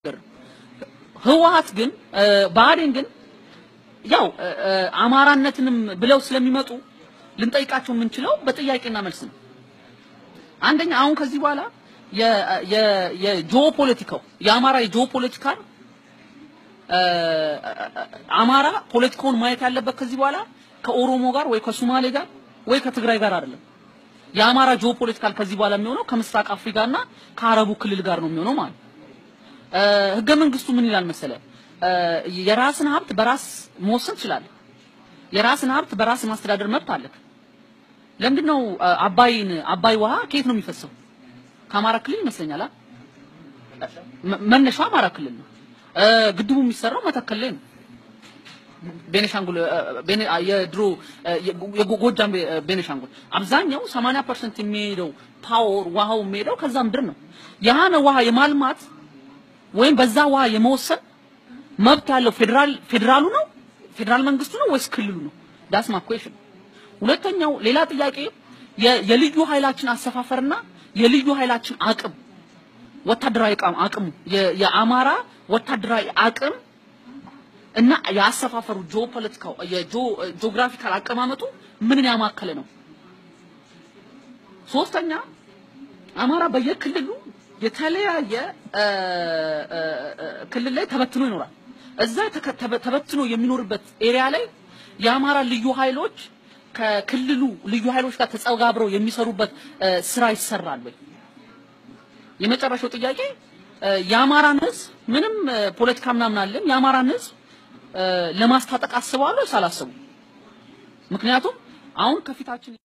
ህወሓት ግን ብአዴን ግን ያው አማራነትንም ብለው ስለሚመጡ ልንጠይቃቸው የምንችለው በጥያቄና መልስ ነው። አንደኛ አሁን ከዚህ በኋላ የጂኦፖለቲካው የአማራ የጂኦፖለቲካ አማራ ፖለቲካውን ማየት ያለበት ከዚህ በኋላ ከኦሮሞ ጋር ወይ ከሶማሌ ጋር ወይ ከትግራይ ጋር አይደለም። የአማራ ጂኦፖለቲካል ከዚህ በኋላ የሚሆነው ከምስራቅ አፍሪካና ከአረቡ ክልል ጋር ነው የሚሆነው ማለት ህገ መንግስቱ ምን ይላል መሰለ? የራስን ሀብት በራስ መወሰን ትችላለህ። የራስን ሀብት በራስ ማስተዳደር መብት አለህ። ለምንድነው አባይን አባይ ውሃ ከየት ነው የሚፈሰው? ከአማራ ክልል ይመስለኛል። መነሻው አማራ ክልል ነው። ግድቡ የሚሰራው መተከል ላይ ነው። ቤኔሻንጉል የድሮ የጎጃም ቤኔሻንጉል አብዛኛው 80% የሚሄደው ፓወር ውሃው የሚሄደው ከዛ ምድር ነው። ያነ ውሃ የማልማት ወይም በዛ ውሃ የመወሰን መብት ያለው ፌዴራል ፌዴራሉ ነው ፌዴራል መንግስቱ ነው ወይስ ክልሉ ነው? ዳስ ማ ኩዌሽን። ሁለተኛው ሌላ ጥያቄ የልዩ ኃይላችን አሰፋፈርና የልዩ ኃይላችን አቅም ወታደራዊ አቅሙ የአማራ ወታደራዊ አቅም እና የአሰፋፈሩ ጂኦፖለቲካው የጂኦግራፊካል አቀማመጡ ምንን ያማከለ ነው? ሶስተኛ አማራ በየክልሉ የተለያየ ክልል ላይ ተበትኖ ይኖራል። እዛ ተበትኖ የሚኖርበት ኤሪያ ላይ የአማራ ልዩ ኃይሎች ከክልሉ ልዩ ኃይሎች ጋር ተጸጋብረው የሚሰሩበት ስራ ይሰራል ወይ? የመጨረሻው ጥያቄ የአማራን ህዝብ ምንም ፖለቲካ ምናምን አለን የአማራን ህዝብ ለማስታጠቅ አስበዋል ወይስ አላሰቡም? ምክንያቱም አሁን ከፊታችን